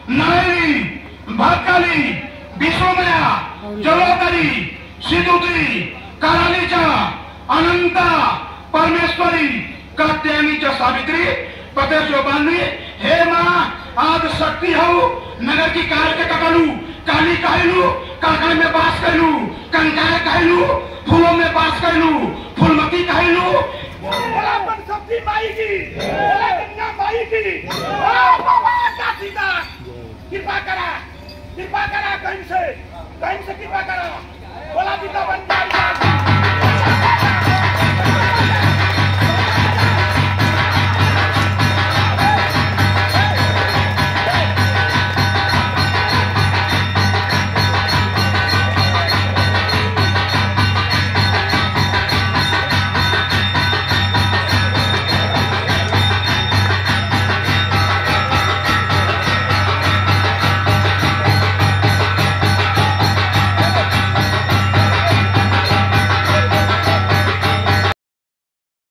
नारायणी भक्काली विश्वमया जलोदरी सिद्धुत्री कालालीच्या अनंता परमेश्वरी कात्यायनीच्या सावित्री पतेश्वरबांनी हे माँ आज शक्ति हऊ नगर की कार के ककलू काली कहलू काकड़ में बास कहलू कंकाय कहलू फूलों में बास कहलू फूलमती कहलू बोला अपन शक्ति माई की बोला गंगा माई की बोला भगवान काशीनाथ कृपा करा कृपा करा कहीं से कहीं से कृपा करा